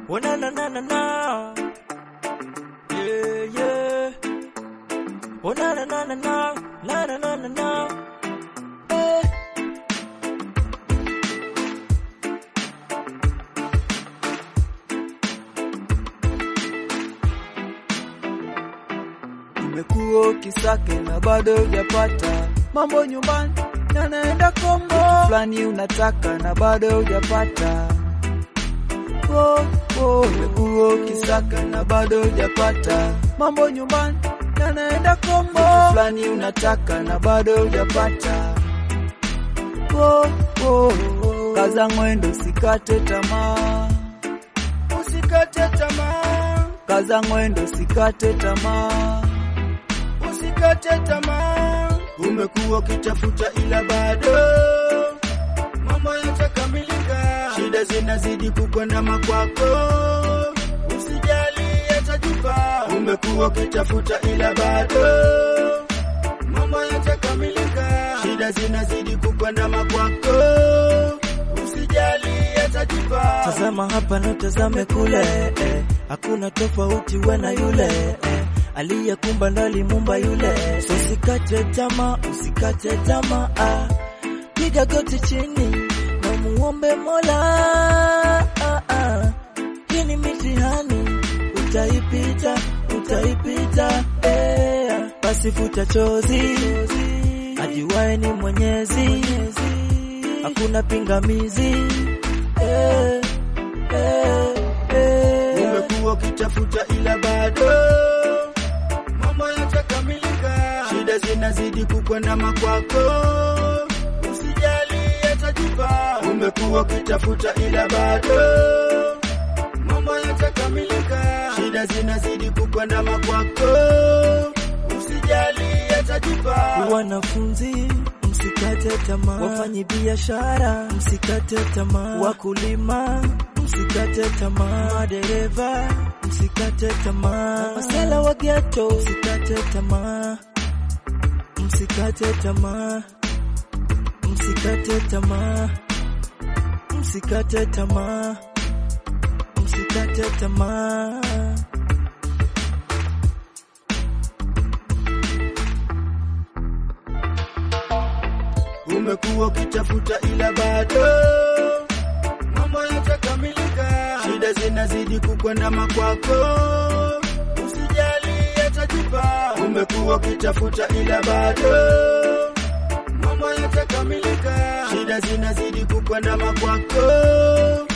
Oh na na na na na. Yeah yeah. Oh na na na na na. Na na na na na. Eh. Umekuwa ukisake na bado hujapata mambo nyumbani yanaenda kombo fulani unataka na bado hujapata oh, oh. Umekuwa ukisaka na bado hujapata mambo nyumbani yanaenda kombo fulani unataka na bado hujapata oh, oh, oh. Kaza mwendo usikate tamaa, Usikate tamaa, kaza mwendo usikate tamaa usikate tamaa. Umekuwa ukitafuta ila bado mambo yatakamilika, shida zinazidi kukwandama kwako, usijali yatajipa. Umekuwa ukitafuta ila bado mambo yatakamilika, shida zinazidi kukwandama kwako, usijali yatajipa. Tazama hapa na utazame kule eh. Hakuna tofauti we na yule eh. Aliyekumba ndo alimumba yule, so usikate tamaa, usikate tamaa ah. Piga goti chini na muombe Mola ah, ah. Hii ni mitihani, utaipita, utaipita eh. Basi futa chozi, ajuwaye ni Mwenyezi, hakuna pingamizi eh, eh, eh. Umekuwa ukitafuta ila bado mambo yatakamilika, shida zinazidi kukwandama kwako, usijali yatajipa. Umekuwa ukitafuta ila bado mambo yatakamilika, shida zinazidi kukwandama kwako, usijali yatajipa. Wanafunzi msikate tamaa, wafanyi biashara msikate tamaa, wakulima msikate tamaa, madereva msikate tamaa, masela wa ghetto msikate tamaa, msikate tamaa, msikate tamaa, msikate tamaa, msikate tamaa. Umekuwa ukitafuta ila bado mambo yatakamilika, shida zinazidi kukwandama kwako, usijali yatajipa. Umekuwa ukitafuta ila bado mambo yatakamilika, shida zinazidi kukwandama kwako,